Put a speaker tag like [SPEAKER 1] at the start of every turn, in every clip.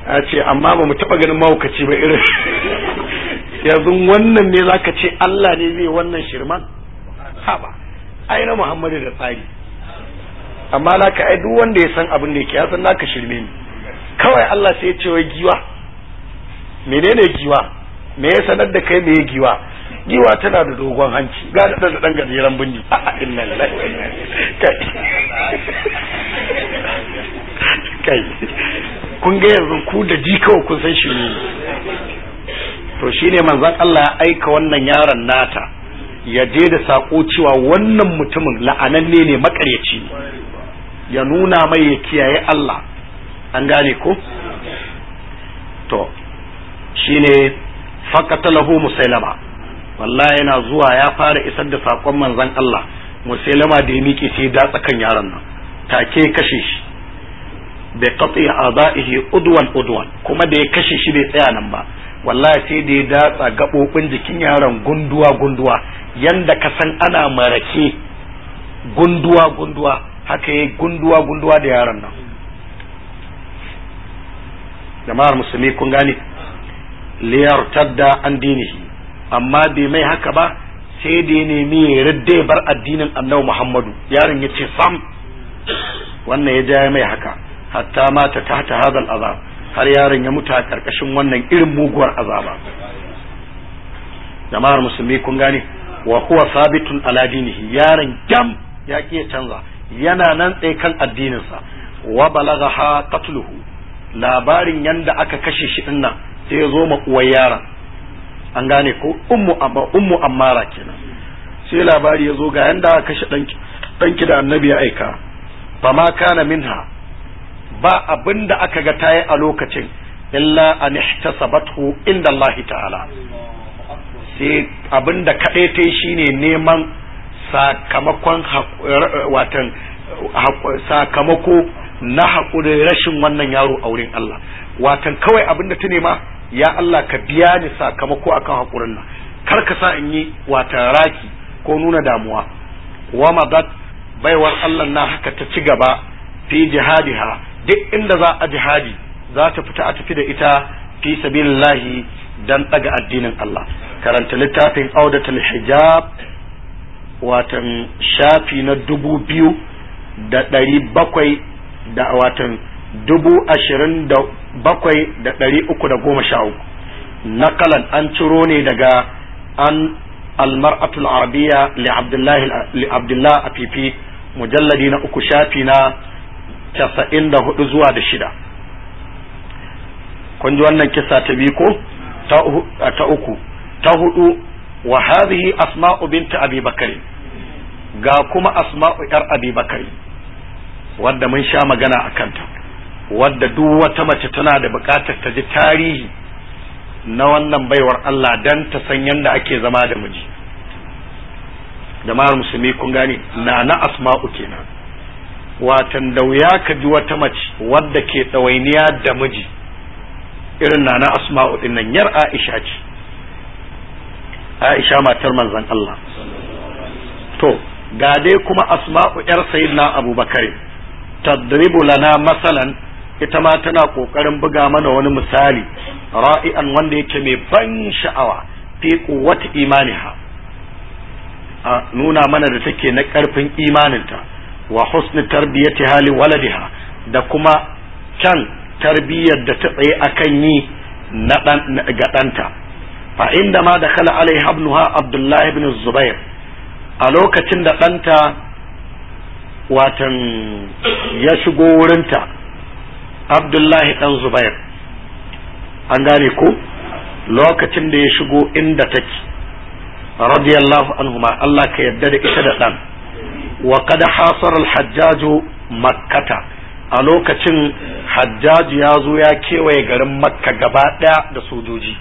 [SPEAKER 1] a ce amma ba mu taba ganin mahaukaci ba irin yanzu wannan ne zaka ce Allah ne zai wannan shirman haba ai na Muhammadu da tsari amma naka ai duk wanda ya san abin da yake ya san naka shirme ne kawai Allah sai ya ce wai giwa menene giwa me ya sanar da kai me ya giwa giwa tana da dogon hanci ga da da dan gajeren bindi a inna lillahi kai kai kun ga yanzu ku da ji kawai kun san shi ne to shine manzon Allah ya aika wannan yaron nata ya je da sako cewa wannan mutumin la'ananne ne makaryaci ya nuna mai ya kiyaye Allah an gane ko to shine faqatalahu musailama wallahi yana zuwa ya fara isar da sakon manzon Allah musailama da ya miƙe sai datsa kan yaron nan take kashe shi bai qati a'dahi udwan udwan kuma da ya kashe shi bai tsaya nan ba wallahi sai da ya datsa gabobin jikin yaron gunduwa gunduwa yanda ka san ana marake gunduwa gunduwa haka yayi gunduwa gunduwa da yaron nan jama'ar musulmi kun gane liyar tadda an dinihi amma bai mai haka ba sai da ya nemi ya radda bar addinin annabi Muhammadu yaron ya ce sam wannan ya ja mai haka hatta mata tahta hadal azab har yaron ya mutu a karkashin wannan irin muguwar azaba jama'ar musulmi kun gane wa huwa sabitun ala dinihi yaron gam ya ki canza yana nan tsaye kan addininsa wa balagha qatluhu labarin yanda aka kashe shi dinnan sai ya zo ma uwar yaron an gane ko ummu amma ummu ammara kenan sai labari ya zo ga yanda aka kashe danki danki da annabi ya aika fama kana minha ba abin da aka ga tayi a lokacin illa an ihtasabathu inda Allah ta'ala sai abin da kaɗai ta yi shine neman sakamakon watan sakamako na haƙurin rashin wannan yaro a wurin Allah watan kawai abin da ta nema ya Allah ka biya ni sakamako akan haƙurin nan kar ka sa in yi watan raki ko nuna damuwa wa madat baiwar Allah na haka ta ci gaba fi jihadiha duk inda za a jihadi za ta fita a tafi da ita fi sabilillahi dan daga addinin Allah karanta littafin audatul hijab watan shafi na dubu biyu da ɗari bakwai da watan dubu ashirin da bakwai da ɗari uku da goma sha uku nakalan an ciro ne daga an almar'atul arabiya li abdullahi a fifi mujalladi na uku shafi na casa'in da hudu zuwa da shida kun ji wannan kisa ta biyu ko ta uku ta hudu wa hadhihi asma'u binta abi bakari ga kuma asma'u yar abi bakari wadda mun sha magana a kanta wadda duk wata mace tana da bukatar ta ji tarihi na wannan baiwar Allah dan ta san yadda ake zama da miji jama'ar musulmi kun gane na na asma'u kenan watan da wuya ka ji wata mace wadda ke ɗawainiya da miji irin na na asma'u din nan yar aisha ce aisha matar manzon Allah to ga dai kuma asma'u yar sayyidina abubakar tadribu lana masalan ita ma tana kokarin buga mana wani misali ra'ian wanda yake mai ban sha'awa fi quwwati imaniha a nuna mana da take na karfin imaninta wa husni tarbiyati hali waladiha da kuma can tarbiyyar da ta tsaye akan yi na ga ɗanta fa inda ma da kala alai habnuha abdullahi ibn zubair a lokacin da ɗanta watan ya shigo wurinta abdullahi ɗan zubair an gane ko lokacin da ya shigo inda take radiyallahu anhuma Allah ka yarda da ita da ɗan wa kada hasar al-hajjaju makkata a lokacin hajjaju ya zo ya kewaye garin makka gaba ɗaya da sojoji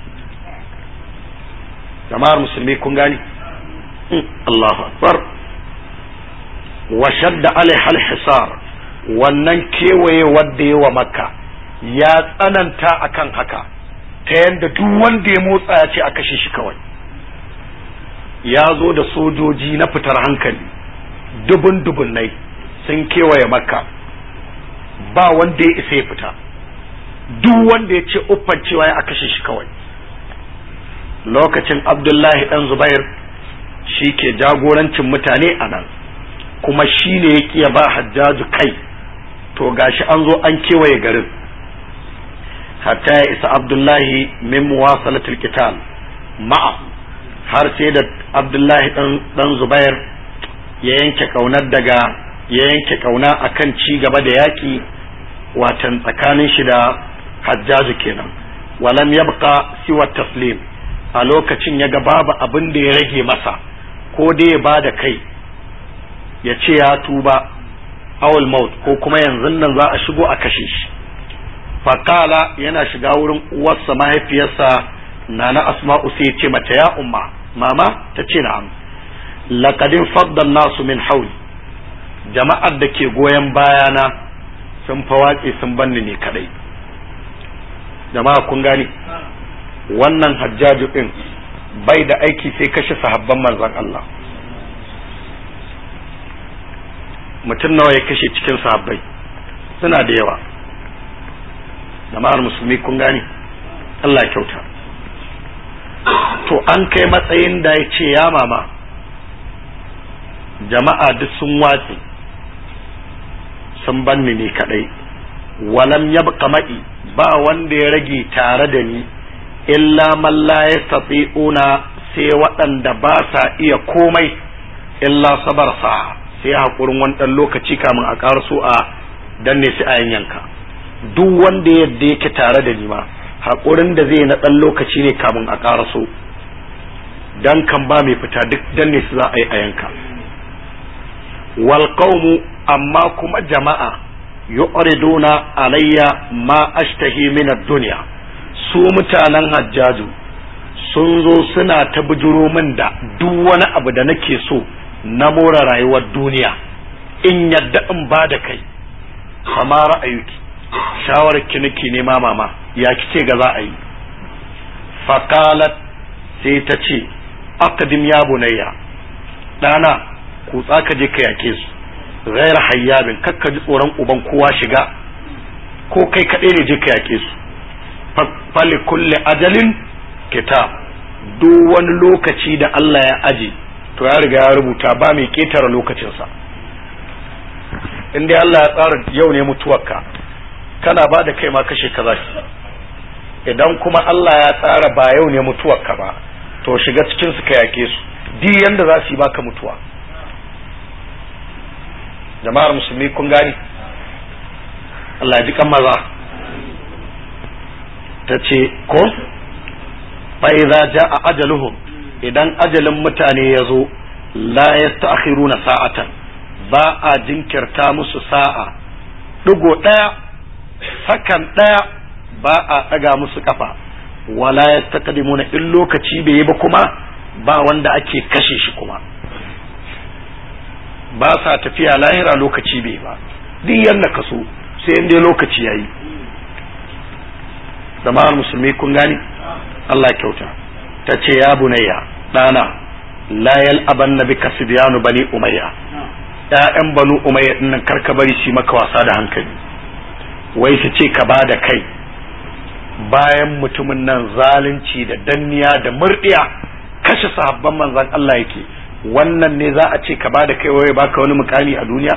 [SPEAKER 1] jama'ar musulmi kun gani Allahu akbar wa shadda alaiha al-hisar wannan kewaye wadda yawa makka ya tsananta akan haka ta yadda duk wanda ya motsa ya ce a kashe shi kawai ya zo da sojoji na fitar hankali dubun dubunnai sun kewaye makka ba wanda ya isa ya fita duk wanda ya ce uffan cewa ya kashe shi kawai lokacin abdullahi dan zubair shi ke jagorancin mutane a nan kuma shi ne ya kiya ba hajjaju kai to gashi an zo an kewaye garin hatta ya isa abdullahi min muwasalatul qital ma'a har sai da abdullahi dan zubair ya yanke kaunar daga ya yanke kauna akan ci gaba da yaki watan tsakanin shi da hajjaju kenan walam yabqa siwa taslim a lokacin ya ga babu abin da ya rage masa ko dai ya bada kai ya ce ya tuba awul maut ko kuma yanzu nan za a shigo a kashe shi fakala yana shiga wurin uwarsa mahaifiyarsa nana asma'u sai ce mata ya umma mama ta ce na'am laqadin faddal nasu min hauli jama'ar da ke goyon bayana sun fawaƙe sun banni ne kadai jama'a kun gani wannan hajjaju din bai da aiki sai kashe sahabban manzon Allah mutum nawa ya kashe cikin sahabbai suna da yawa jama'ar musulmi kun gani Allah kyauta to an kai matsayin da ya ce ya mama jama'a duk sun watse sun banni ne kadai walam yabqa ma'i ba wanda ya rage tare da ni illa man la yastati'una sai waɗanda ba sa iya komai illa sabar sa sai hakurin wani ɗan lokaci kamun a ƙaraso a danne su a yanka duk wanda yadda yake tare da ni ma hakurin da zai na ɗan lokaci ne kamun a ƙaraso dan kan ba mai fita duk danne su za a yi a yanka wal qaumu amma kuma jama'a yu'riduna alayya ma ashtahi min ad-dunya su mutanen hajjaju sun zo suna ta bujuro min da duk wani abu da nake so na more rayuwar duniya in yadda in ba da kai kama ra'ayuki shawarar ki nake nema mama ya kice ga za a yi faqalat sai ta ce aqdim ya bunayya dana kutsa ka je ka yake su ghaira hayyabin kakka ji tsoron uban kowa shiga ko kai kaɗai ne je ka yake su fali kulli ajalin kitab duk wani lokaci da Allah ya aje to ya riga ya rubuta ba mai ketare lokacinsa in dai Allah ya tsara yau ne mutuwarka kana ba da kai ma kashe ka za idan kuma Allah ya tsara ba yau ne mutuwarka ba to shiga cikin su ka yake su di yanda za su yi baka mutuwa jama'ar musulmi kun gani Allah ya ji kan maza ta ce ko fa'iza ja a ajaluhum idan ajalin mutane ya zo la ya sa'atan ba a jinkirta musu sa'a ɗigo ɗaya sakan ɗaya ba a ɗaga musu ƙafa wala ya taƙadimuna in lokaci bai yi ba kuma ba wanda ake kashe shi kuma ba sa tafiya lahira lokaci bai ba duk yanda ka so sai in dai lokaci ya yi jama'ar musulmi kun gani Allah kyauta ta ce ya bunayya ɗana la yal'aban na bi kasibiyanu bani umayya ƴaƴan banu umayya dinnan karka bari shi maka wasa da hankali wai su ce ka ba da kai bayan mutumin nan zalunci da danniya da murdiya kashe sahabban manzon Allah yake wannan ne za a ce ka ba da kai wai baka wani mukami a duniya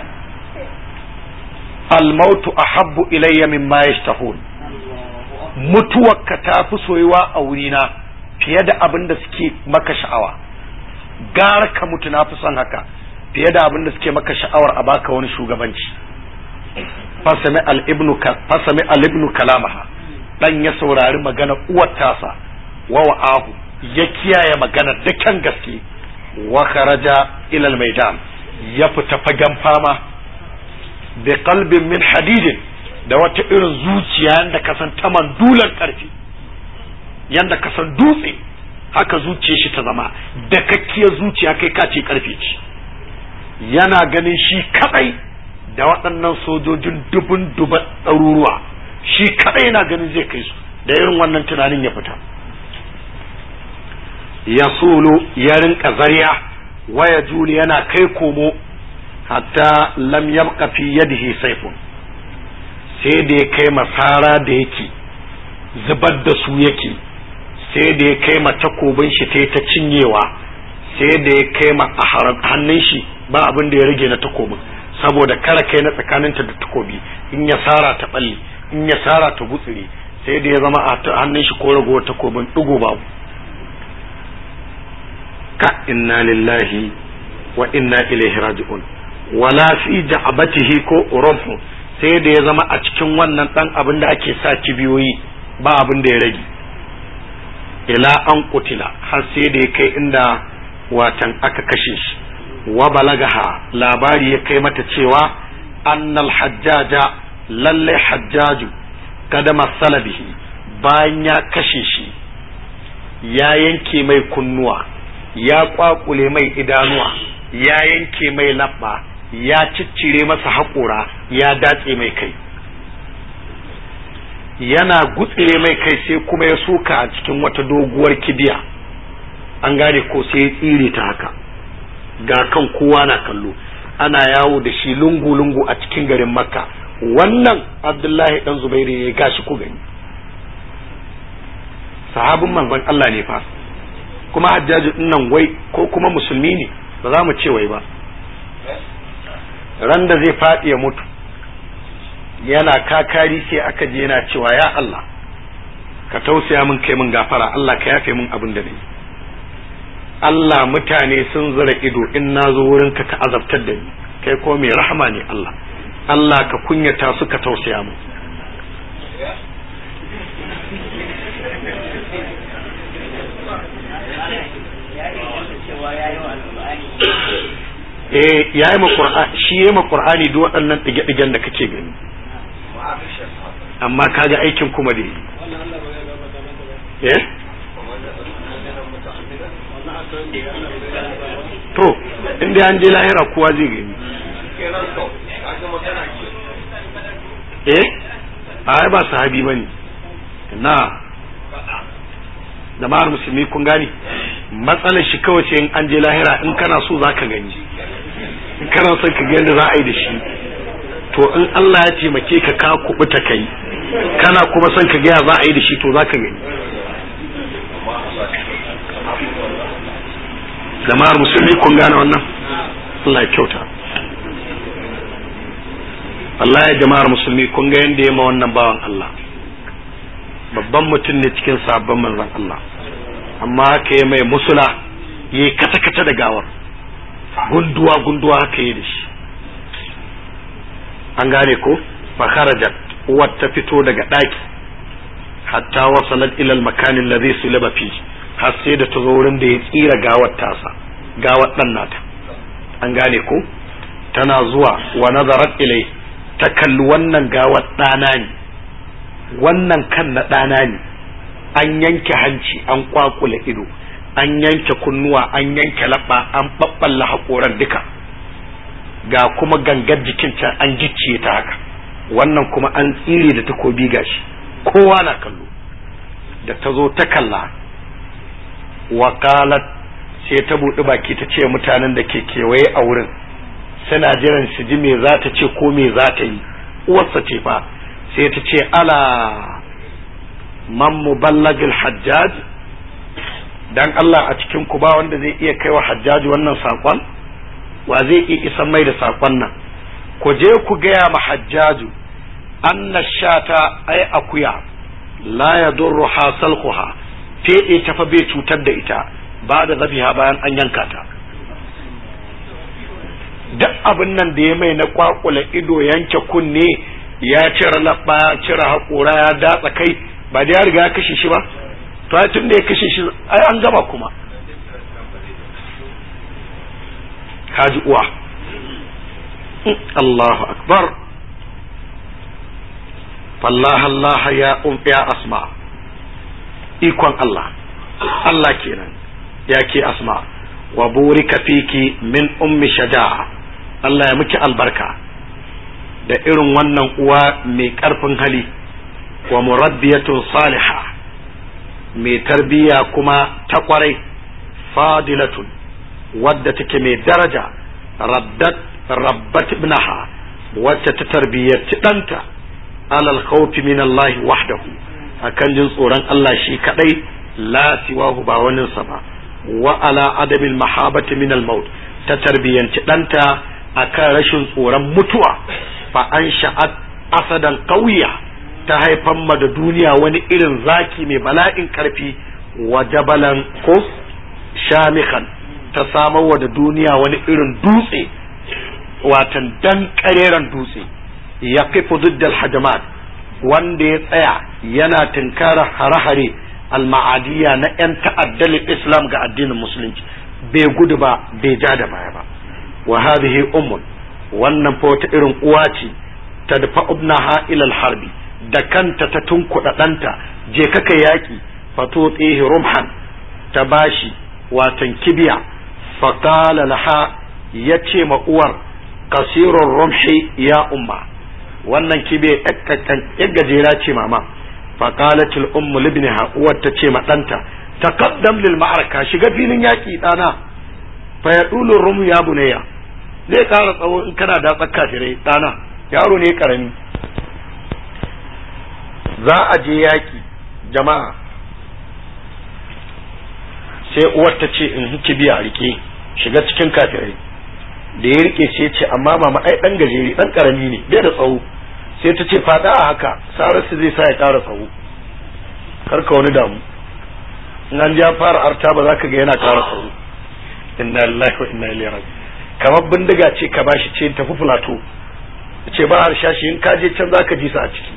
[SPEAKER 1] al-mautu ahabbu ilayya mimma yashtahun mutuwarka ta fi soyuwa a wurina fiye da abin da suke maka sha'awa gara ka mutu na fi son haka fiye da abin da suke maka sha'awar a baka wani shugabanci fasami al-ibnu kalamaha dan ya saurari magana uwar tasa wa wa'ahu ya kiyaye magana da kan gaske wa kharaja ila al-maidan ya fita fagen fama bi qalbin min hadidin da wata irin zuciya yanda ka san ta mandular karfi yanda ka san dutse haka zuciyar shi ta zama da kakkiyar zuciya kai ka ce karfe ce yana ganin shi kadai da waɗannan sojojin dubun duban ɗaruruwa shi kadai yana ganin zai kai su da irin wannan tunanin ya fita ya solo ya rinka zariya waya juli yana kai komo hatta lam yabqa fi yadihi sayfun sai da ya kai masara da yake zubar da su yake sai da ya kai ma takobin shi ta ta cinyewa sai da ya kai ma a hannun shi ba abin da ya rage na takobin saboda kara kai na tsakaninta da takobi in ya sara ta balle in ya sara ta gutsire sai da ya zama a hannun shi ko ragowar takobin digo babu ka inna lillahi wa inna ilaihi raji'un wala fi ja'abatihi ko urumhu sai da ya zama a cikin wannan dan abin da ake sa kibiyoyi ba abin da ya rage ila an kutila har sai da ya kai inda watan aka kashe shi wa balagaha labari ya kai mata cewa annal hajjaja lalle hajjaju kada masala bihi bayan ya kashe shi ya yanke mai kunnuwa ya kwakule mai idanuwa ya yanke mai labba ya ciccire masa haƙora ya datse mai kai yana gutsire mai kai sai kuma ya soka a cikin wata doguwar kibiya an gane ko sai ya tsire ta haka ga kan kowa na kallo ana yawo da shi lungu-lungu a cikin garin makka wannan abdullahi dan zubairu ya gashi ku gani sahabin manzon Allah ne fa kuma hajjaji nan wai ko kuma musulmi ne ba za mu ce wai ba ran da zai faɗi ya mutu yana kakari sai aka je yana cewa ya Allah ka tausaya min kai min gafara Allah ka yafe min abin da nayi Allah mutane sun zura ido in na zo wurinka ka azabtar da ni kai ko mai rahama ne Allah Allah ka kunyata su ka tausaya mu eh yayi ma qur'ani shi yayi ma qur'ani duk waɗannan dige-digen da kake gani amma kaga aikin kuma da eh to inda an je lahira kowa zai gani eh ai ba sahabi bane na jama'ar musulmi kun gani matsalar shi kawai ce in an je lahira in kana so zaka gani in kana son ka ga yadda za a yi da shi to in Allah ya taimake ka ka kubuta kai kana kuma son ka ga za a yi da shi to zaka gani jama'ar musulmi kun gane wannan Allah ya kyauta Allah ya jama'ar musulmi kun ga yadda ya ma wannan bawan Allah babban mutum ne cikin sabon manzon Allah amma haka ya mai musula ya yi kata-kata da gawar gunduwa gunduwa haka yi da shi an gane ko fakharajat uwar ta fito daga ɗaki hatta wasalat ilal makanin da zai sulaba fi har sai da ta zo wurin da ya tsira gawar tasa gawar ɗan nata an gane ko tana zuwa wa nazarat ilai ta kalli wannan gawar ɗana ne wannan kan na ɗana ne an yanke hanci an kwakula ido an yanke kunnuwa an yanke labba an ɓaɓɓalla haƙoran duka ga kuma gangar jikin can an gicciye ta haka wannan kuma an tsire da takobi gashi kowa na kallo da ta zo ta kalla wakalat sai ta buɗi baki ta ce mutanen da ke kewaye a wurin suna jiran su ji me za ta ce ko me za ta yi uwarsa ce fa sai ta ce ala man muballagil hajjaj dan Allah a cikin ku ba wanda zai iya kaiwa hajjaji wannan sakon wa zai iya isan mai da sakon nan ku je ku gaya ma hajjaju anna shata ai akuya la yadurru hasalquha fede ta fa bai cutar da ita ba da zabiha bayan an yanka ta duk abin nan da ya mai na kwakula ido yanke kunne ya cire labba ya cire haƙora ya datsa kai ba da ya riga ya kashe shi ba to ai tun da ya kashe shi ai an gama kuma kaji uwa Allahu akbar fallah Allah ya um ya asma ikon Allah Allah kenan ya ke asma wa burika fiki min ummi shaja'a Allah ya miki albarka da irin wannan uwa mai karfin hali wa murabbiyatun salihah mai tarbiya kuma ta kwarai fadilatun wadda take mai daraja raddat rabbat ibnaha wacce ta tarbiyyarci ɗanta alal khawfi min Allah wahdahu akan jin tsoron Allah shi kadai la siwahu ba waninsa ba wa ala adabil mahabati min al maut ta tarbiyanci danta akan rashin tsoron mutuwa fa an sha'at asadan qawiya ta haifan ma da duniya wani irin zaki mai bala'in karfi wa jabalan ko shamikan ta samar wa da duniya wani irin dutse watan dan kareren dutse ya kifu diddal hajamat wanda ya tsaya yana tunkara hare-hare alma'adiyya na 'yan ta'addalin islam ga addinin musulunci bai gudu ba bai ja da baya ba wa hadhihi ummun wannan fa wata irin uwa ce ta dafa ibnaha ila harbi da kanta ta tunkuɗa ɗanta je kaka yaƙi fato tsihi rumhan ta bashi watan kibiya faƙala laha ya ce ma uwar kasirun rumhi ya umma wannan kibiya ya gajera ce mama faƙalatul ummu libniha uwar ta ce ma ɗanta taqaddam lil ma'araka shiga filin yaƙi ɗana fa ya rumu ya bunayya zai ƙara tsawo in kana da tsakka firai ɗana yaro ne ƙarami za a je yaƙi jama'a sai uwar ta ce in kibiya rike shiga cikin kafirai da ya rike sai ce amma mama ai dan gajeri dan karami ne bai da tsawo sai ta ce fada a haka sararsu zai sa ya ƙara tsawo karka wani damu in an ja fara arta ba za ka ga yana ƙara tsawo inna lillahi wa inna ilaihi raji kamar bindiga ce ka bashi ce tafi filato ce ba harshashi in ka je can za ka ji su a ciki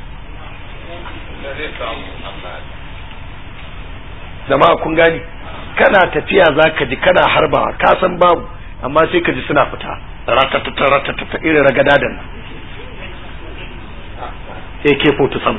[SPEAKER 1] jama'a kun gani kana tafiya za ka ji kana harbawa ka san babu amma sai ka ji suna fita ratatata ratatata irin ragada da nan AK-47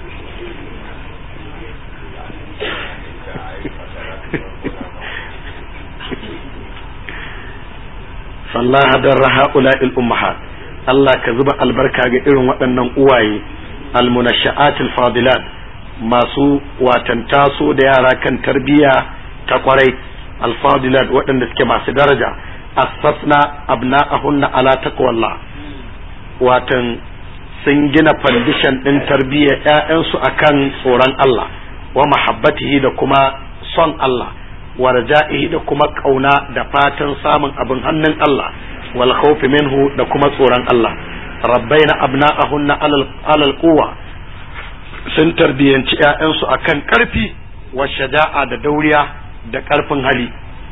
[SPEAKER 1] sallaha don raha'ula ummahat Allah ka zuba albarka ga irin waɗannan uwaye almunasha'atul fadilat masu watan taso da yara kan tarbiyya ta kwarai alfadilat waɗanda suke masu daraja asasna abna'ahunna ala taqwallah watan sun gina fandishan ɗin tarbiyyar ‘ya'yansu akan tsoron Allah wa mahabbatihi da kuma son Allah wa raja'ihi da kuma ƙauna da fatan samun abin hannun Allah wal khawfi minhu da kuma tsoron Allah rabbaina abna'ahunna alal quwwa sun tarbiyyanci ‘ya'yansu akan ƙarfi wa shaja'a da dauriya da ƙarfin hali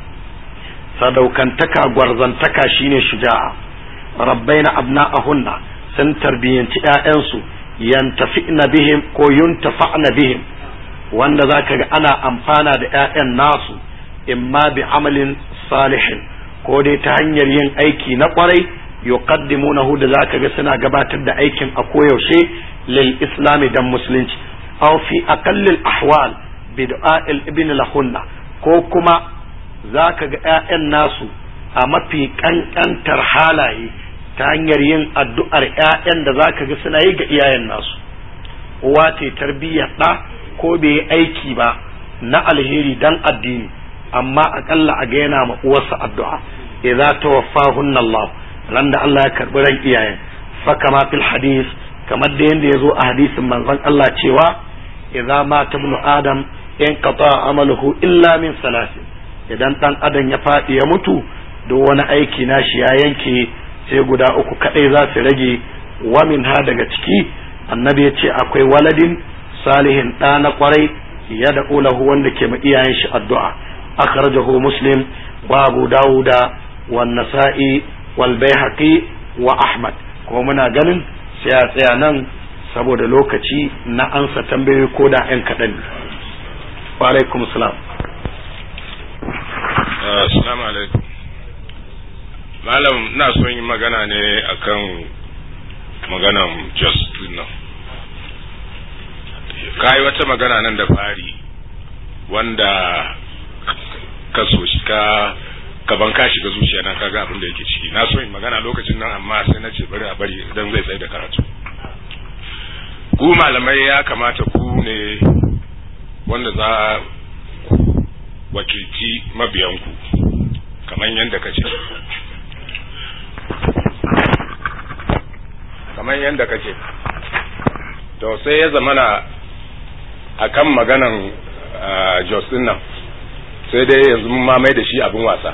[SPEAKER 1] sadaukantaka gwarzantaka shine shuja'a rabbaina abna'ahunna sun tarbiyyanci ‘ya'yansu yantafina bihim ko yuntafa'na bihim wanda za ka ga ana amfana da ‘ya'yan nasu imma bi amalin salihin ko dai ta hanyar yin aiki na kwarai yuqaddimunahu da za ka ga suna gabatar da aikin a koyaushe lil islami dan musulunci aw fi aqallil ahwal bi du'a'il ibn lahunna ko kuma za ka ga ‘ya'yan nasu a mafi ƙanƙantar halaye ta hanyar yin addu'ar ‘ya'yan da za ka ga suna yi ga iyayen nasu uwa ce tarbiyyar ɗa ko bai yi aiki ba na alheri dan addini amma aƙalla a ga yana ma uwarsa addu'a idza tawaffahunna Allah ran da Allah ya karbi ran iyayen fa kama fil hadis kamar da yanda yazo a hadisin manzon Allah cewa idza mata ibnu adam in qata amaluhu illa min salasin idan dan adam ya faɗi ya mutu duk wani aiki nashi ya yanke sai guda uku kadai za su rage wa min ha daga ciki annabi ya ce akwai waladin salihin ɗa na kwarai ya da lahu wanda ke ma iyayen shi addu'a akhrajahu muslim wa abu dawuda wa nasa'i wal baihaqi wa ahmad kuma muna ganin sai a tsaya nan saboda lokaci na ansa tambayoyi ko da yan kaɗan wa alaikum salam
[SPEAKER 2] assalamu alaikum malam na son yi magana ne akan maganan just nan kayi wata magana nan da fari wanda ka so shi ka gaban ka shiga zuciya na kaga abin da yake ciki na so in magana lokacin nan amma sai na ce bari a bari idan zai tsaye da karatu ku malamai ya kamata ku ne wanda za ku wakilci mabiyanku kamar yadda ka ce kamar yadda ka ce to sai ya zamana akan maganan Jos din nan sai dai yanzu mun mamai da shi abin wasa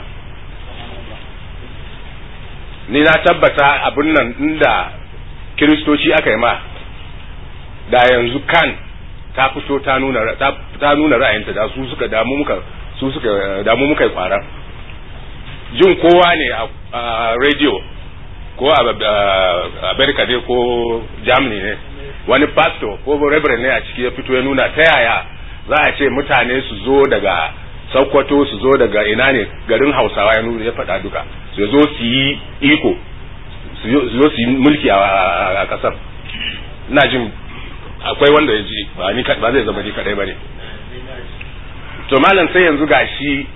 [SPEAKER 2] ni na tabbata abin nan inda kiristoci aka yi ma da yanzu kan ta fito ta nuna ta nuna ra'ayinta da su suka damu muka su suka damu muka yi kwara jin kowa ne a radio ko a America ne ko Germany ne wani pastor ko reverend ne a ciki ya fito ya nuna ta yaya za a ce mutane su zo daga Sokoto su zo daga ina ne garin Hausawa ya nuna ya faɗa duka su zo su yi iko su zo su yi mulki a kasar ina jin akwai wanda ya ji ba ni ba zai zama ni kadai bane to malam sai yanzu gashi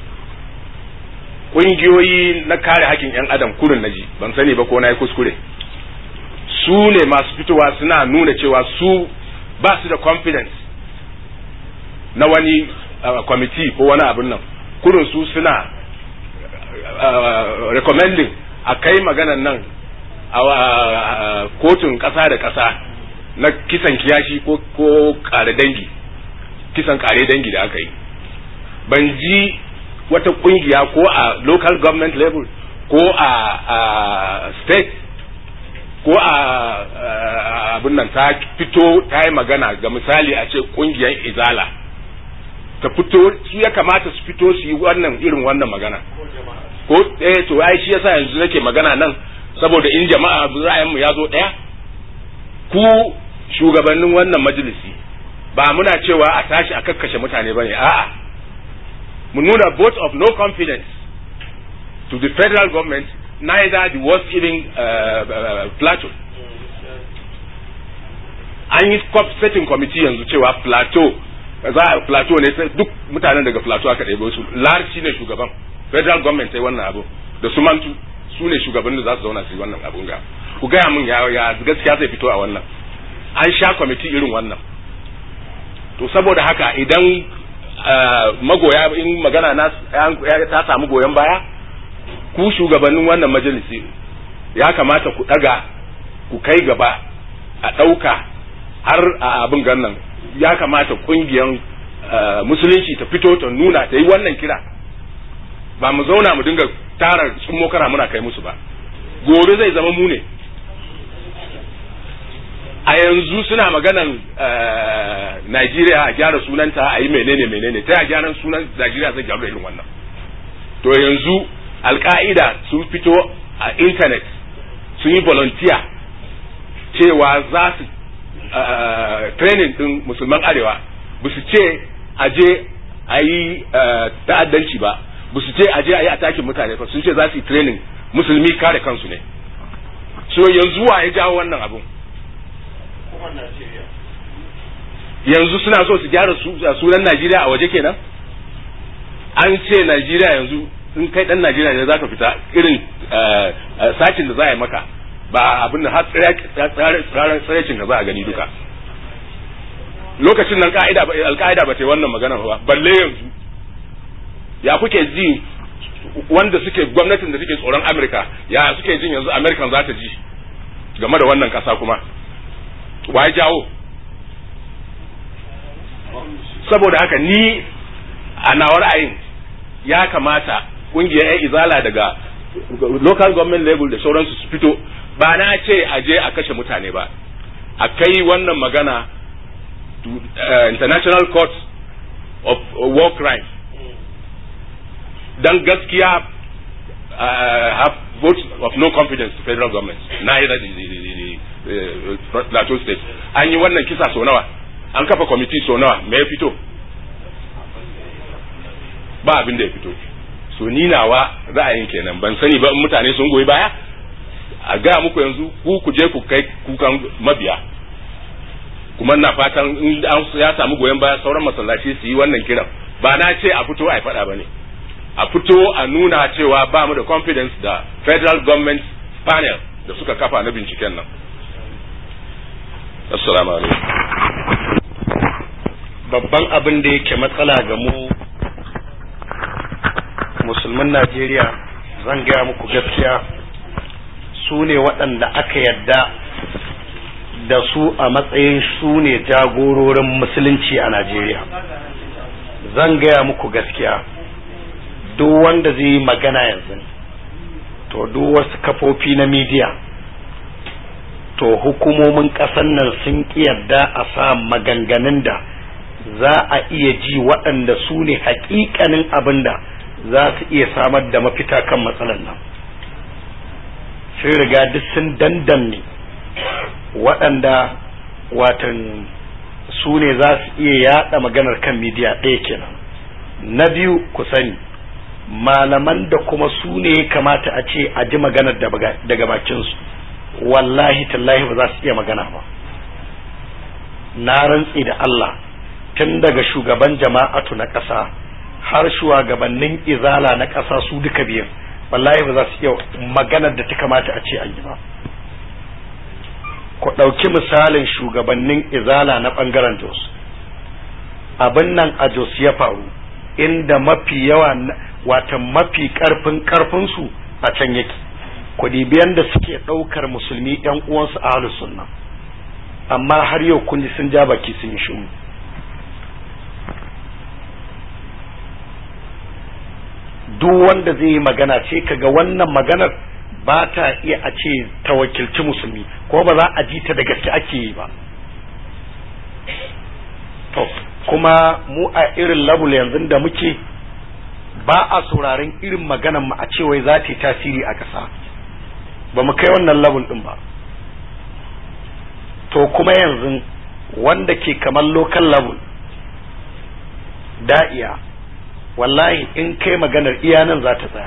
[SPEAKER 2] kungiyoyi na kare hakkin yan adam kurin naji ban sani ba ko na yi kuskure su ne masu fitowa suna nuna cewa su ba su da confidence na wani kwamiti ko wani abin nan kurin su suna recommending a kai maganan nan a kotun ƙasa da ƙasa na kisan kiyashi ko ko kare dangi kisan kare dangi da aka yi ban ji wata kungiya ko a local government level ko a, a state ko a abin nan ta fito ta yi magana ga misali a ce kungiyar izala ta fito su ya kamata su fito su yi wannan irin wannan magana ko eh to ai shi yasa yanzu nake magana nan saboda in jama'a ra'ayinmu ya zo ɗaya ku shugabannin wannan majalisi ba muna cewa a tashi a kakkashe mutane ba ne a'a mu nuna vote of no confidence to the federal government neither the worst even uh, uh, plateau an yi setting committee yanzu cewa plateau za a plateau ne duk mutanen daga plateau aka ɗebe su larci ne shugaban federal government sai wannan abu da su mantu su ne shugabannin da za su zauna su yi wannan abun ga ku gaya min ya ya gaskiya zai fito a wannan an sha kwamiti irin wannan to saboda haka idan magoya in magana na ta samu goyon baya ku shugabannin wannan majalisi ya kamata ku daga ku kai gaba a ɗauka har a abin gannan ya kamata kungiyan musulunci ta fito ta nuna ta yi wannan kira ba mu zauna mu dinga tara tsumokara muna kai musu ba gobe zai zama mu ne a yanzu suna maganan Najeriya a gyara sunanta a yi menene menene ta ya gyaran sunan Najeriya zai gyaru da irin wannan to yanzu alka'ida sun fito a intanet sun yi volunteer cewa za su training din musulman arewa ba su ce a je a yi ta'addanci ba ba su ce a je a yi atakin mutane ba sun ce za su yi training musulmi kare kansu ne so yanzu wa ya jawo wannan abun yanzu suna so su gyara sunan Najeriya a waje kenan an ce Najeriya yanzu in kai dan Najeriya ne zaka fita irin sacin da za a yi maka ba abin da har tsirarecin ka za a gani duka lokacin nan ka'ida alka'ida ba ta yi wannan magana ba balle yanzu ya kuke ji wanda suke gwamnatin da suke tsoron Amerika ya suke jin yanzu Amerikan za ta ji game da wannan kasa kuma wa jawo saboda haka ni a nawa ra'ayin ya kamata kungiyar 'yan izala daga local government level da sauransu su fito ba na ce a je a kashe mutane ba a kai wannan magana to uh, international court of uh, war crime dan gaskiya uh, have vote of no confidence to federal government neither the, the, the, the uh, plateau state an yi wannan kisa so nawa an kafa kwamiti so nawa me ya fito ba abin da ya fito so ni nawa ra'ayin kenan ban sani ba in mutane sun goyi baya a gaya muku yanzu ku ku je ku kai kukan mabiya kuma na fatan in an ya samu goyon baya sauran masallaci su yi wannan kiran ba na ce a fito a faɗa ba ne a fito a nuna cewa ba mu da confidence da federal government panel da suka kafa na binciken nan assalamu alaikum
[SPEAKER 1] babban abin da yake matsala ga mu musulmin najeriya zan gaya muku gaskiya su ne waɗanda aka yadda da su a matsayin su ne jagororin musulunci a Najeriya zan gaya muku gaskiya duk wanda zai yi magana yanzu to duk wasu kafofi na midiya to hukumomin ƙasar nan sun yarda a sa maganganun da za a iya ji waɗanda su ne hakikanin abin da za su iya samar da mafita kan matsalar nan sun riga duk sun dandanne waɗanda watan su ne za su iya yada maganar kan midiya ɗaya kenan na biyu ku sani malaman da kuma su ne ya kamata a ce a ji maganar daga bakinsu wallahi tallahi ba za su iya magana ba na rantsi da Allah tun daga shugaban jama'atu na ƙasa har shugabannin izala na ƙasa su duka biyan wallahi ba za su iya maganar da ta kamata a ce an yi ba ku ɗauki misalin shugabannin izala na ɓangaren jos abin nan a jos ya faru inda mafi yawa wata mafi ƙarfin ƙarfinsu a can yake ku biyan da suke ɗaukar musulmi ‘yan uwansu a sunna amma har yau kun ji sun ja baki sun yi shiru duk wanda zai yi magana ce kaga wannan maganar ba ta iya a ce ta wakilci musulmi ko ba za a ji ta da gaske ake yi ba to kuma mu a irin labul yanzu da muke ba a sauraron irin maganan mu a ce wai za ta yi tasiri a ƙasa ba mu kai wannan labul din ba to kuma yanzu wanda ke kamar local level da'iya wallahi in kai maganar iya nan za ta tsaya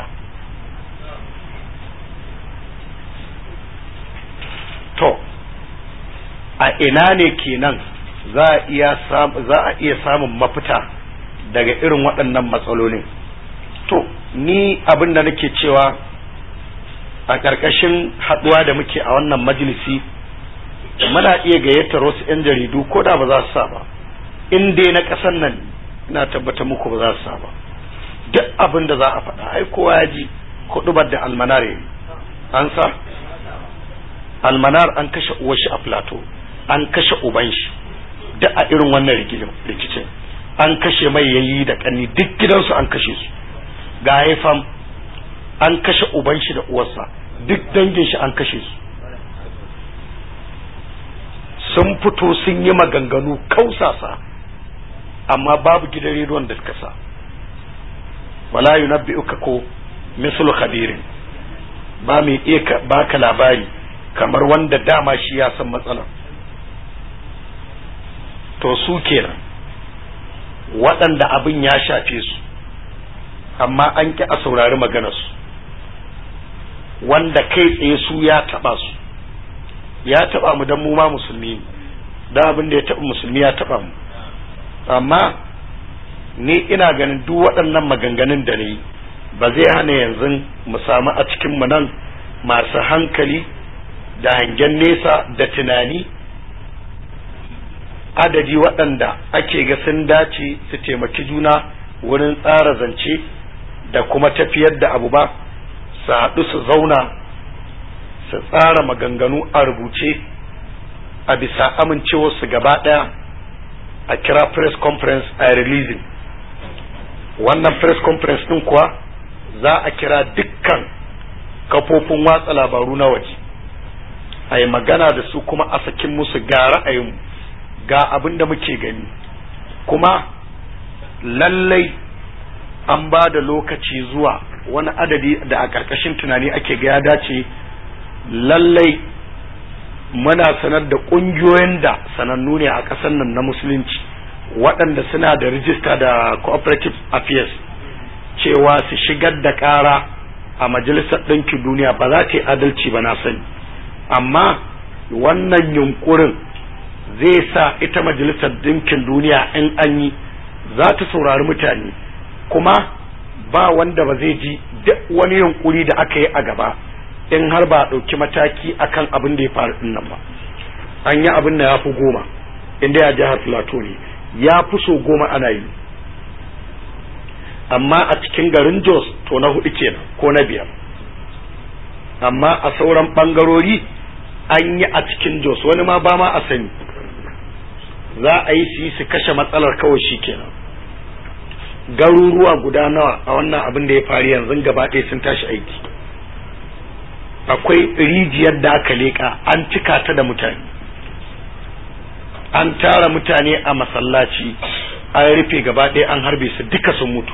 [SPEAKER 1] to a ina ne kenan za a iya za a iya samun mafita daga irin waɗannan matsalolin to ni abin da nake cewa a ƙarƙashin haɗuwa da muke a wannan majalisi muna iya gayyatar wasu 'yan jaridu ko da ba za su sa ba in dai na ƙasar nan ina tabbata muku ba za su sa ba duk abin da za a faɗa ai kowa ya ji kuɗubar da almanar an sa almanar an kashe uwar shi a plateau an kashe uban shi duk a irin wannan rikicin an kashe mai yayi da kanni duk gidansu an kashe su ga haifam an kashe uban shi da uwarsa duk dangin shi an kashe su sun fito sun yi maganganu kausasa amma babu gidan rediyon da suka sa wala yunabbi'uka ko mislu khabirin ba mai iya baka labari kamar wanda dama shi ya san matsalar to su kenan waɗanda abin ya shafe su amma an ƙi a saurari maganarsu wanda kai tsaye su ya taɓa su ya taɓa mu don mu ma musulmi da abin da ya taɓa musulmi ya taɓa mu amma ni ina ganin duk waɗannan maganganun da ni ba zai hana yanzu mu samu a cikin mu nan masu hankali da hangen nesa da tunani adadi waɗanda ake ga sun dace su taimaki juna wurin tsara zance da kuma tafiyar da abu ba su haɗu su zauna su tsara maganganu a rubuce a bisa amincewarsu gaba ɗaya a kira press conference a releasing wannan press conference ɗin kuwa za a kira dukkan kafofin watsa labaru na waje a yi magana da su kuma a sakin musu ga ra'ayinmu ga abin da muke gani kuma lallai an ba da lokaci zuwa wani adadi da a ƙarƙashin tunani ake ga ya dace lallai muna sanar da ƙungiyoyin da sanannu ne a ƙasar nan na musulunci waɗanda suna da rijista da cooperative affairs cewa su shigar da ƙara a majalisar ɗinkin duniya ba za ta yi adalci ba na sani amma wannan yunkurin zai sa ita majalisar ɗinkin duniya in an yi za ta saurari mutane kuma ba wanda ba zai ji duk wani yunkuri da aka yi a gaba in har ba a ɗauki mataki akan abin da ya faru ɗin nan ba an yi abin da ya fi goma inda ya jihar plateau ne ya fi so goma ana yi amma a cikin garin jos to na hudu kenan ko na biyar amma a sauran ɓangarori an yi a cikin jos wani ma ba ma a sani za a yi su yi su kashe matsalar kawai shi kenan garuruwa guda nawa a wannan abin da ya faru yanzu gaba ɗaya sun tashi aiki akwai rijiyar da aka leƙa an cika ta da mutane an tara mutane a masallaci an rufe gaba ɗaya an harbe su duka sun mutu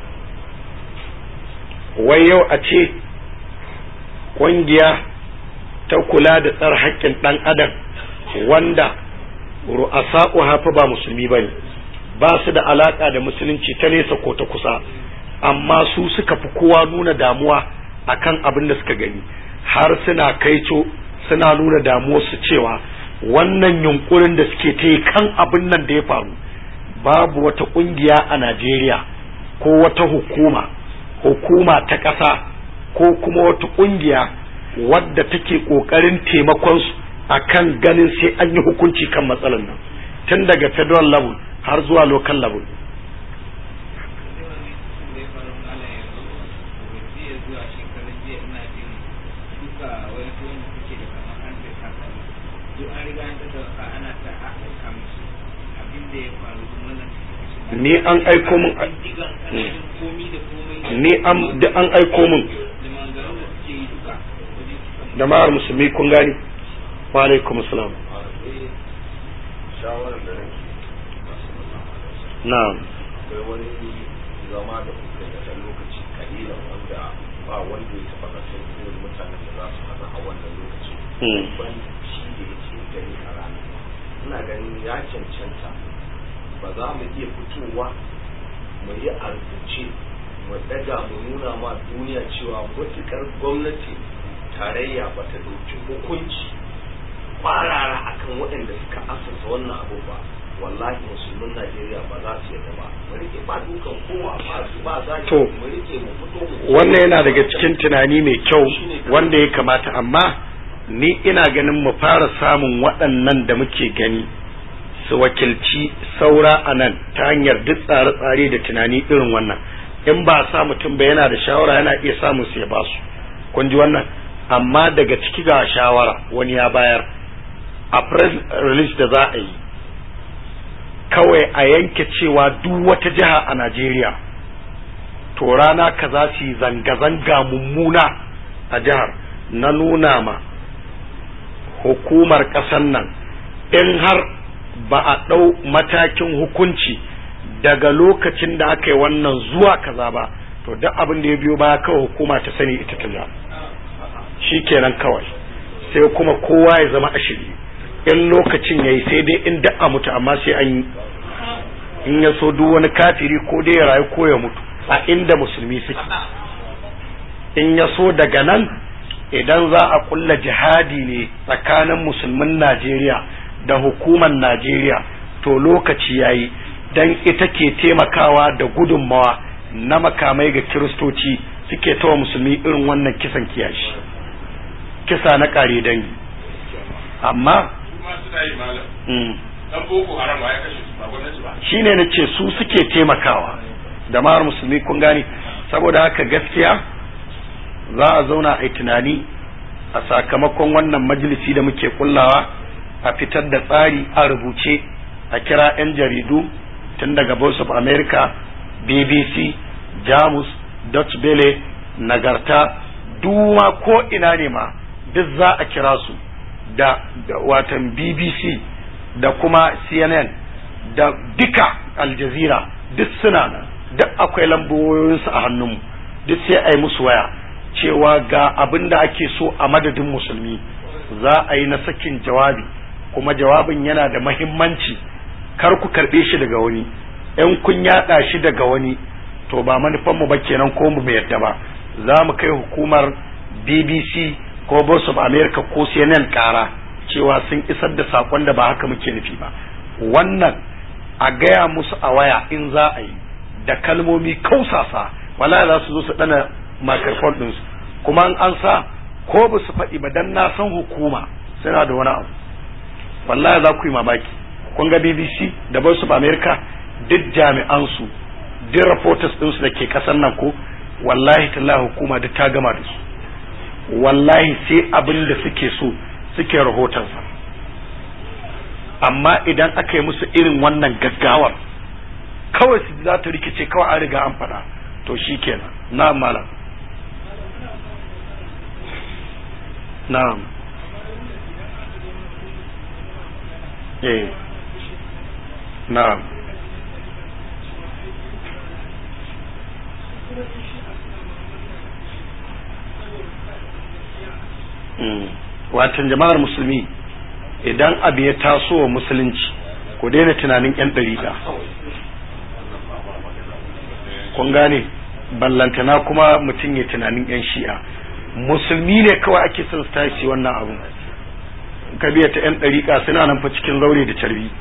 [SPEAKER 1] wai yau a ce ƙungiya ta kula da tsar haƙƙin ɗan adam wanda ru'asa'u hafa ba musulmi ba ne ba su da alaƙa da musulunci ta nesa ko ta kusa amma su suka fi kowa nuna damuwa akan abin da suka gani har suna kaico suna nuna damuwarsu cewa wannan yunkurin da suke ta yi kan abin nan da ya faru babu wata ƙungiya a Najeriya ko wata hukuma hukuma ta ƙasa ko kuma wata ƙungiya wadda take ƙoƙarin taimakon su akan ganin sai an yi hukunci kan matsalar nan tun daga federal level har zuwa local level ni an aiko min ni an da an aiko min da ma'ar musulmi kun gani wa alaikum salam na'am
[SPEAKER 3] akwai wani zama da kuka yi da lokaci kalila wanda ba wanda ya taɓa kasan irin mutanen da za su hana a wannan lokaci ban shi da ya ce gani a rana ina ganin ya cancanta ba za mu iya fitowa mu yi a rubuce mu daga mu nuna ma duniya cewa matuƙar gwamnati tarayya ba ta ɗauki hukunci kwarara akan waɗanda suka asasa wannan abu ba wallahi musulmin Najeriya ba za su yadda ba mu rike ba dukan kowa ba su ba za
[SPEAKER 1] To,
[SPEAKER 3] mu rike mu fito mu
[SPEAKER 1] wannan yana daga cikin tunani mai kyau wanda ya kamata amma ni ina ganin mu fara samun waɗannan da muke gani su wakilci saura a nan ta hanyar duk tsare-tsare da tunani irin wannan in ba sa mutum ba yana da shawara yana iya samun su ya ba su kun ji wannan amma daga ciki ga shawara wani ya bayar a press release da za a yi kawai a yanke cewa duk wata jiha a Najeriya to rana kaza su yi zanga-zanga mummuna a jihar na nuna ma hukumar ƙasar nan in har ba a ɗau matakin hukunci daga lokacin da aka yi wannan zuwa kaza ba to duk abin da ya biyo baya kawai hukuma ta sani ita ta ja shi kenan kawai sai kuma kowa ya zama ashiri in lokacin ya yi sai dai in da a mutu amma sai an yi in ya so duk wani kafiri ko dai ya rayu ko ya mutu a inda musulmi suke in ya so daga nan idan za a kulla jihadi ne tsakanin musulmin Najeriya da hukumar Najeriya to lokaci yayi dan ita ke taimakawa da gudunmawa na makamai ga kiristoci suke tawa musulmi irin wannan kisan kiyashi kisa na kare dangi amma
[SPEAKER 2] kuma suna yi malam
[SPEAKER 1] mm,
[SPEAKER 2] dan boko haram ba ya kashe su ba gwamnati ba
[SPEAKER 1] shine na ce su suke taimakawa da mawar musulmi kun gani saboda haka gaskiya za a zauna a yi tunani a sakamakon wannan majalisi da muke kullawa a fitar da tsari a rubuce a kira 'yan jaridu tun daga voice of america bbc jamus dutch bele nagarta duma ko ina ne ma duk za a kira su da, da watan bbc da kuma cnn da duka aljazira duk suna nan duk akwai lamboyinsu a hannunmu duk sai a yi musu waya cewa ga abin da ake so a madadin musulmi za a yi na sakin jawabi kuma jawabin yana da mahimmanci kar ku karɓe shi daga wani in kun yaɗa shi daga wani to ba manufanmu ba kenan ko mu yadda ba za mu kai hukumar bbc ko voice of america ko cnn kara cewa sun isar da sakon da ba haka muke nufi ba wannan a gaya musu a waya in za a yi da kalmomi kausasa wala za su zo su dana microphone ɗinsu kuma an an sa ko ba su faɗi ba dan na san hukuma suna da wani abu wallahi za ku yi mamaki kun ga bbc da voice of america duk jami'an su duk reporters ɗinsu da ke ƙasar nan ko wallahi tallahi hukuma duk ta gama da su wallahi sai abin da suke so suke rahotonsa amma idan aka yi musu irin wannan gaggawar kawai su za ta rikice kawai an riga an faɗa to shi kenan na malam na'am eh na'am watan jama'ar musulmi idan abu ya taso wa musulunci ku daina tunanin yan ɗariƙa kun gane ballantana kuma mutum ya tunanin yan shi'a musulmi ne kawai ake son su tashi wannan abu ka biya ta yan ɗariƙa suna nan fa cikin zaure da carbi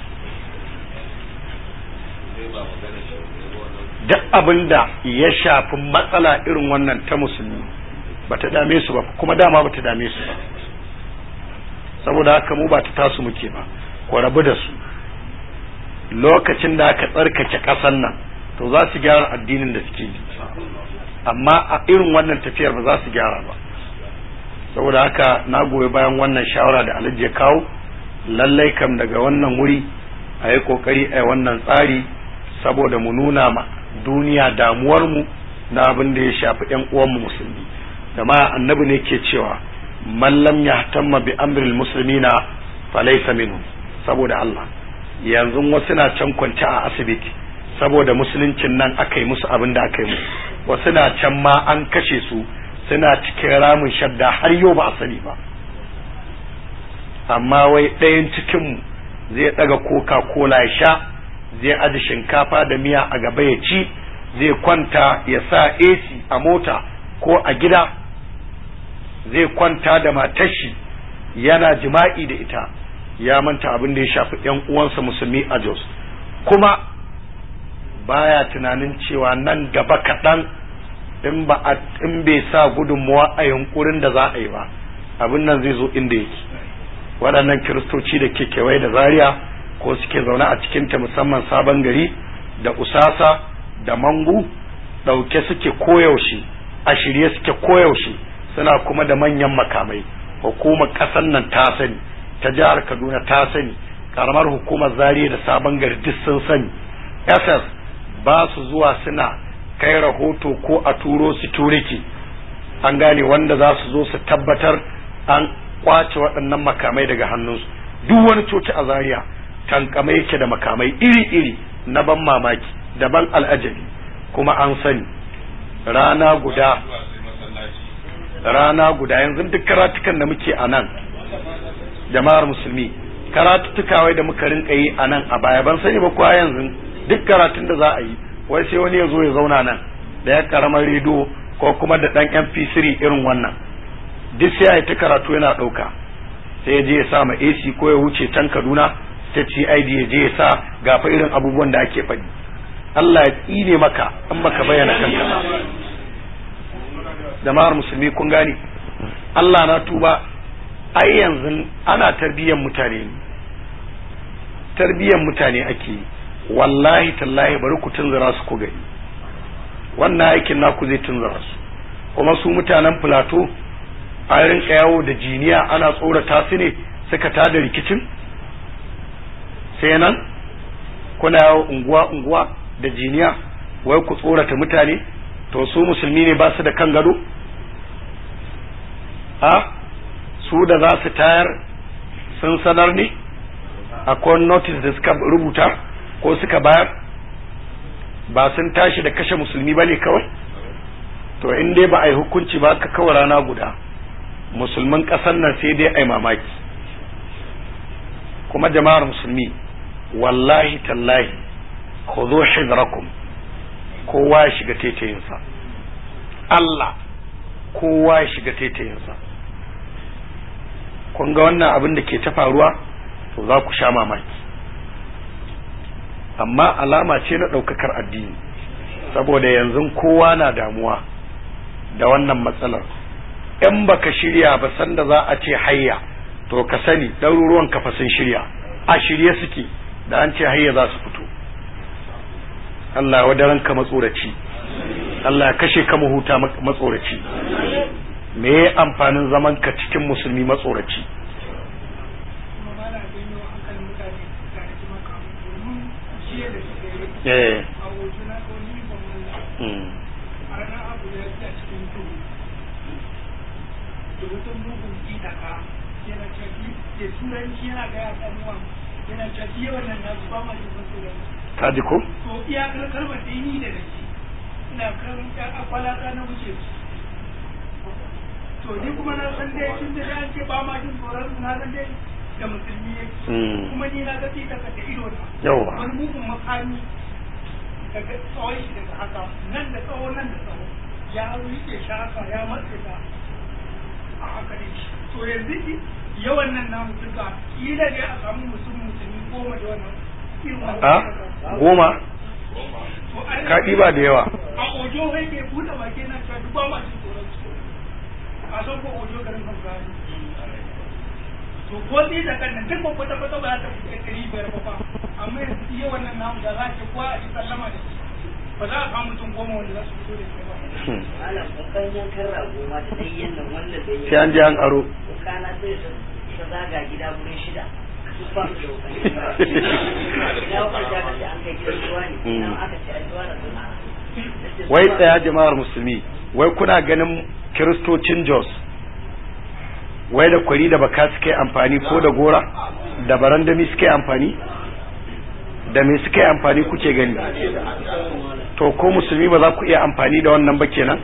[SPEAKER 1] duk abin da ya shafi matsala irin wannan ta musulmi bata dame su ba kuma dama bata dame su ba saboda haka mu ba ta tasu muke ba ku rabu da su lokacin da aka tsarkake ƙasan nan to za su gyara addinin da suke yi amma a irin wannan tafiyar ba za su gyara ba saboda haka na goyi bayan wannan shawara da alhaji ya kawo lallai kam daga wannan wuri a yi kokari a wannan tsari saboda mu nuna ma duniya damuwarmu na abin da ya shafi 'yan uwanmu musulmi ma annabi ne ke cewa man lam yahtamma bi amril muslimina falaysa minhum saboda Allah yanzu wasu na can kwance a asibiti saboda musuluncin nan aka yi musu abin da aka yi musu wasu na can ma an kashe su suna cikin ramin shadda har yau ba a sani ba amma wai ɗayan cikinmu zai ɗaga coca cola ya sha zai aji shinkafa da miya a gaba ya ci zai kwanta ya sa AC a mota ko a gida zai kwanta da matashi yana jima'i da ita ya manta abin da ya shafi ‘yan uwansa musulmi a Jos kuma baya tunanin cewa nan gaba kaɗan in ba a in bai sa gudunmuwa a yunkurin da za a yi ba abin nan zai zo inda yake waɗannan kiristoci da ke kewaye da zaria ko suke zaune a cikinta musamman sabon gari da usasa da mangu ɗauke suke koyaushe a shirye suke koyaushe suna kuma da manyan makamai hukumar ƙasar nan ta sani ta jihar kaduna ta sani karamar hukumar zariya da sabon gari duk sun sani ss ba su zuwa suna kai rahoto ko a turo security an gane wanda za su zo su tabbatar an kwace waɗannan makamai daga hannunsu duk wani coci a zaria tankama yake da makamai iri-iri na ban mamaki da ban al'ajabi kuma an sani rana guda rana guda yanzu duk karatukan da muke a nan jama'ar musulmi karatuttuka wai da muka rinka yi a nan a baya ban sani ba kuwa yanzu duk karatun da za a yi wai sai wani ya zo ya zauna nan da ya karamar rediyo ko kuma da dan mp3 irin wannan duk sai ya yi ta karatu yana ɗauka sai ya je ya sa ma ac ko ya wuce can kaduna state cid ya je ya sa gafa irin abubuwan da ake faɗi Allah ya tsine maka in baka bayyana kanka jama'ar musulmi kun gane Allah na tuba ai yanzu ana tarbiyyar mutane ne tarbiyyar mutane ake yi wallahi tallahi bari ku tunzura su ku gani wannan aikin naku zai tunzura su kuma su mutanen filato a rinka yawo da jiniya ana tsorata su ne suka tada rikicin sai nan kuna yawo unguwa unguwa da jiniya wai ku tsorata mutane to su musulmi ne ba su da kan gado a su da za su tayar sun sanar ne akwai notice da suka rubuta ko suka bayar ba sun tashi da kashe musulmi ba ne kawai to in dai ba a yi hukunci ba ka kawai rana guda musulman ƙasar nan sai dai a yi mamaki kuma jama'ar musulmi wallahi tallahi ku zo hidrakum kowa ya shiga taitayinsa Allah kowa ya shiga taitayinsa kun ga wannan abin da ke ta faruwa to za ku sha mamaki amma alama ce na ɗaukakar addini saboda yanzu kowa na damuwa da wannan matsalar in baka shirya ba sanda za a ce hayya to ka sani ɗaruruwan kafa sun shirya a shirye suke da an ce hayya za su fito Allah wa daren ka matsoraci Allah ya kashe ka mahuta matsoraci me ya amfanin zaman ka cikin musulmi matsoraci eh
[SPEAKER 4] a hoto na wani ban Allah
[SPEAKER 1] mm.
[SPEAKER 4] a ranar abu ya fi a cikin duhu da wata mugun idaka yana cafi da turanci yana gaya ɗanuwa yana cafi yawan nan nasu ba ma jin wasu da
[SPEAKER 1] ka ji ko
[SPEAKER 4] to iyakar kalmar da ni da nake ina kan ƴan akwalata na wuce su to ni kuma na san dai tun da an ce ba ma jin tsoron su na san dai da musulmi yake
[SPEAKER 1] Mm.
[SPEAKER 4] kuma ni na ga ita ka da ido na
[SPEAKER 1] Yawwa.
[SPEAKER 4] wani mugun makami daga tsawon shi daga haka nan da tsawo nan da tsawo ya rike shi haka ya matse ta a haka ne to yanzu ki- yawan nan namu duka kila ne a samu mutum musulmi goma da wannan irin wannan
[SPEAKER 1] a goma
[SPEAKER 4] To ai-
[SPEAKER 1] ka ɗiba da yawa
[SPEAKER 4] a ojo kai ke buɗe baki na cewa duk ba ma jin tsoron su a san ko ojo garin hausa ne to ko ni da kan nan duk ba kwata kwata ba za ta fice ɗari biyar ba fa amma yanzu iya wannan namu da za a ce kowa a yi sallama da shi ba za a samu mutum goma wanda za su fito da shi ba
[SPEAKER 1] Hmm.
[SPEAKER 5] malam kokan yankan rago ma da dai yin nan wanda bai yi
[SPEAKER 1] sai an je an aro
[SPEAKER 5] kokana sai ta ta zaga gida gurin shida duk ba su da kokan yankan rago ina wakar da aka ce an kai gidan ruwa ne ina aka ce an ruwa da suna
[SPEAKER 1] wai tsaya jama'ar musulmi wai kuna ganin kiristocin jos wai da kwari da baka suke amfani ko da gora da barandami suke amfani da me suke amfani kuke gani to ko musulmi ba za ku iya amfani da wannan ba kenan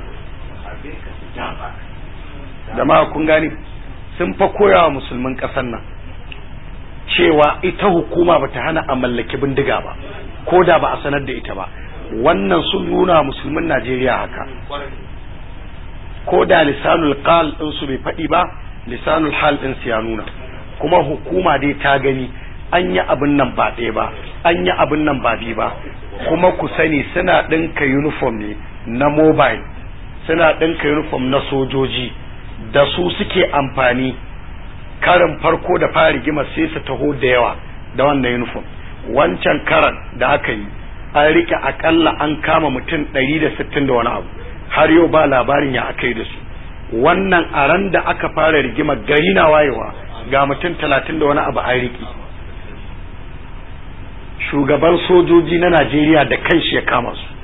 [SPEAKER 1] jama'a kun gani sun fa koyawa musulmin ƙasar nan cewa ita hukuma bata hana a mallaki bindiga ba ko da ba a sanar da ita ba wannan sun nuna wa musulmin Najeriya haka ko da lisanul qal din su bai faɗi ba lisanul hal din su ya nuna kuma hukuma dai ta gani an yi abin nan ba ɗaya ba an yi abin nan ba biyu ba kuma ku sani suna ɗinka uniform ne na mobile suna ɗinka uniform na sojoji da su suke amfani karin farko da fara rigima sai su taho da yawa da wannan uniform wancan karan da aka yi an rike akalla an kama mutum 160 da wani abu har yau ba labarin ya aka yi da su wannan a ran da aka fara rigima gari na wayewa ga mutum 30 da wani abu an rike shugaban sojoji na Najeriya da kanshi ya kama su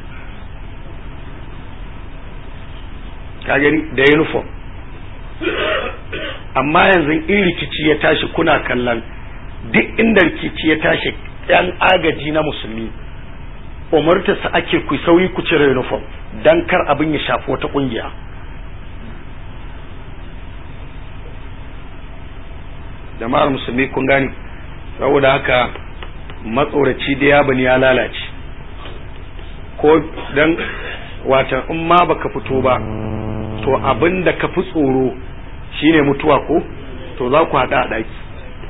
[SPEAKER 1] ka gani da uniform amma yanzu in rikici ya tashi kuna kallon duk inda rikici ya tashi yan agaji na musulmi umartarsa ake ku sauyi ku cire uniform dan kar abin ya shafi wata kungiya jama'ar musulmi kun gani saboda haka matsoraci da ya bani ya lalace ko dan watan in ma baka fito ba to abin da ka fi tsoro shine mutuwa ko to za ku haɗa a ɗaki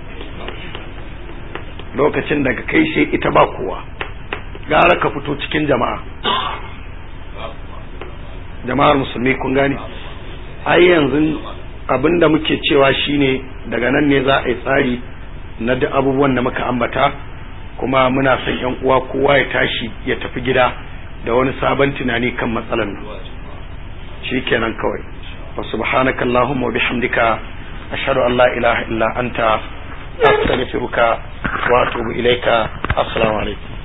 [SPEAKER 1] lokacin daga kai sai ita ba kowa gara ka fito cikin jama'a jama'ar musulmi kun gane ai yanzu abin da muke cewa shine daga nan ne za a yi tsari na duk abubuwan da muka ambata kuma muna son yan uwa kowa ya tashi ya tafi gida da wani sabon tunani kan matsalar nan shikenan kawai wa subhanaka allahumma wa bihamdika ashhadu an la ilaha illa anta astaghfiruka wa atubu ilaika assalamu alaikum